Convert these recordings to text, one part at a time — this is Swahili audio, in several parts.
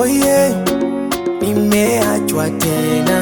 Oye, nimeachwa tena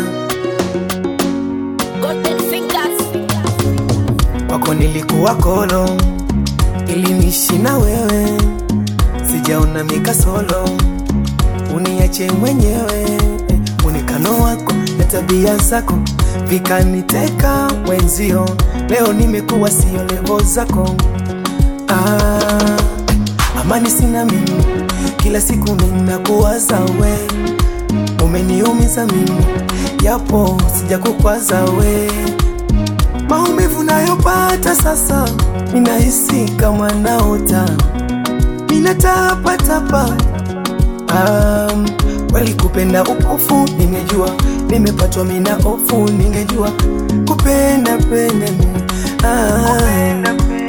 Golden fingers. kwako nilikuwa kolo, ili niishi na wewe, sijaona mikasolo, uniache mwenyewe. Mwonekano wako na tabia zako vikaniteka wenzio, leo nimekuwa sio levo zako. Ah, amani sina mimi, kila siku ninakuwaza we, umeniumiza mimi, japo sijakukwaza we maumivu nayopata sasa, ninahisi kama naota, ninatapatapa. Um, kweli kupenda upofu, ningejua nimepatwa mina hofu, ningejua kupenda pende ah,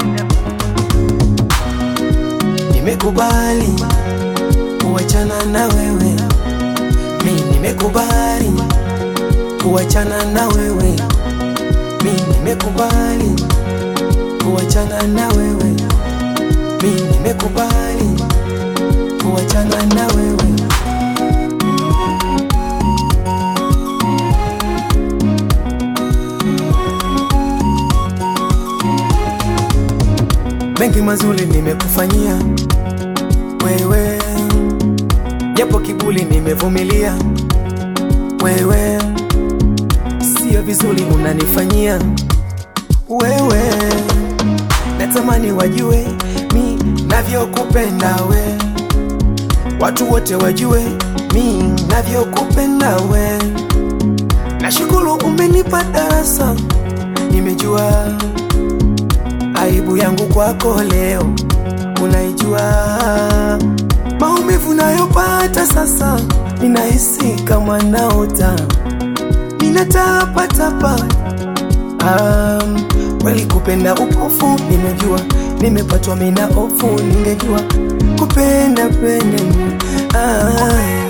nimekubali kuachana na wewe, mi nimekubali kuachana na wewe mi nimekubali kuachana na wewe, mi nimekubali kuachana na wewe. Mengi mazuri nimekufanyia wewe, japo kibuli nimevumilia wewe, sio vizuri unanifanyia wewe, natamani wajue mi navyokupenda we, watu wote wajue mi navyokupenda we. Nashukuru umenipa darasa, nimejua aibu yangu kwako leo unaijua, maumivu nayopata sasa, ninahisi kama naota, ninatapatapa Um, kweli kupenda upofu, nimejua nimepatwa mina hofu, ningejua kupenda pende ah,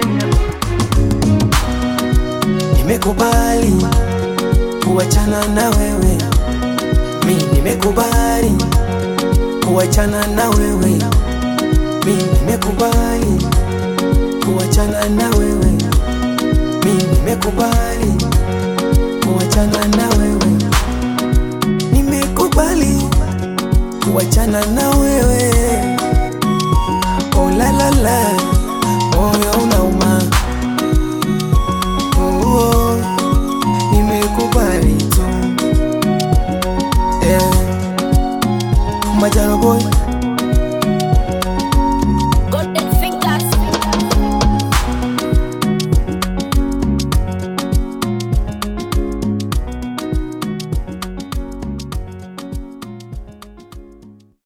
nimekubali kuachana na wewe, mi nimekubali kuachana na wewe, mi nimekubali kuachana na wewe, mi nimekubali kuachana na wewe, nimekubali kuachana na wewe. Oh la la la,